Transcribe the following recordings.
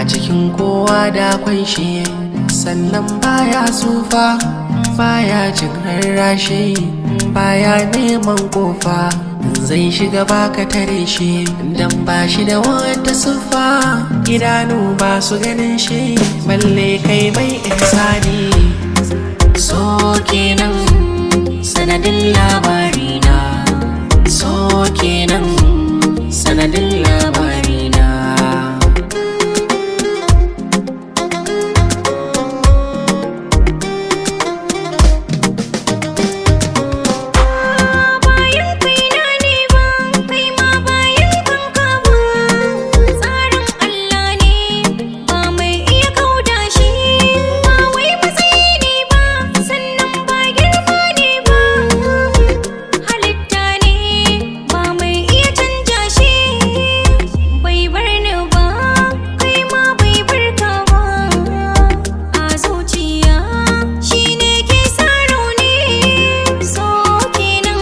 cikin kowa da kwai shi sannan baya tsufa baya jin rarrashi baya neman kofa zai shiga baka tare shi dan ba shi da wata siffa idanu ba su ganin shi balle kai mai ihsani so kenan sanadin labarina so kenan sanadin labarina bayan kaina ne ba kai ma bayan kanka ba tsarin Allah ne ba mai iya kauda shi ba wai matsayi ne ba sannan ba girma ne ba halitta ne ba mai iya canja shi bai bar ni ba kai ma bai bar ka ba a zuciya shi ne ke sa rauni so kenan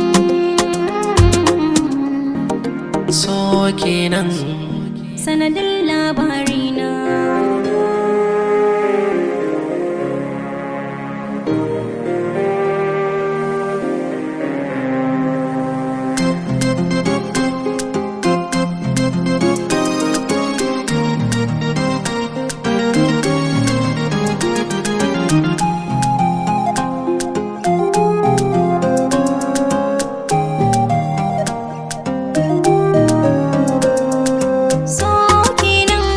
so kenan sanadin labarina so kenan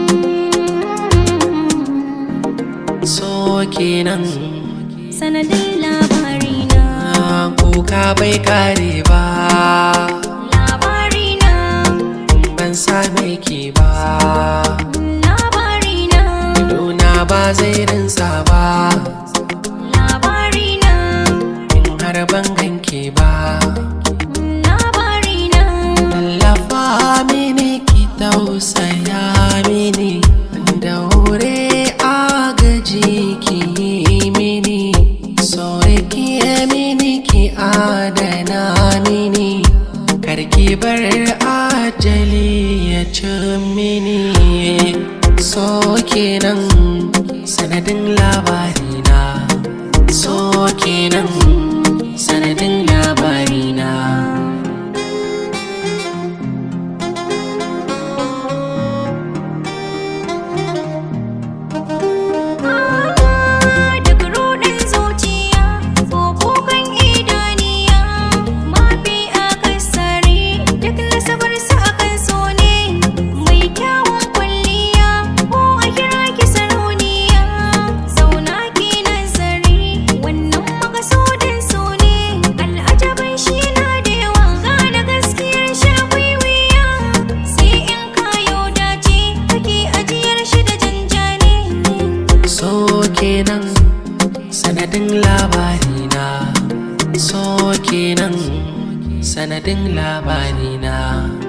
so kenan sanadin labarina kuka bai kare ba labarina ban same ki ba labarina Idona ba zai rinsa ba labarina in har ban ganke ba labarina Tallafa mini ki tausaya mini daure agaji ki yi mini sore ki yi mini ki adana mini karki bar ajali ya ci mini so kenan sanadin labarina so kenan sanadin labarina Duk ruɗin zuciya ko kukan idaniya mafi akasari duk nasabar su akan so ne mai kyawun kwalliya ko a kira ki sarauniya zauna ki nazari wannan makasudin so ne al'ajabin shi na da yawa gane gaskiyar shi akwai wuya sai in kayo dace kake ajiyar shi da janjani so kenan sanadin labarina so kenan sanadin labarina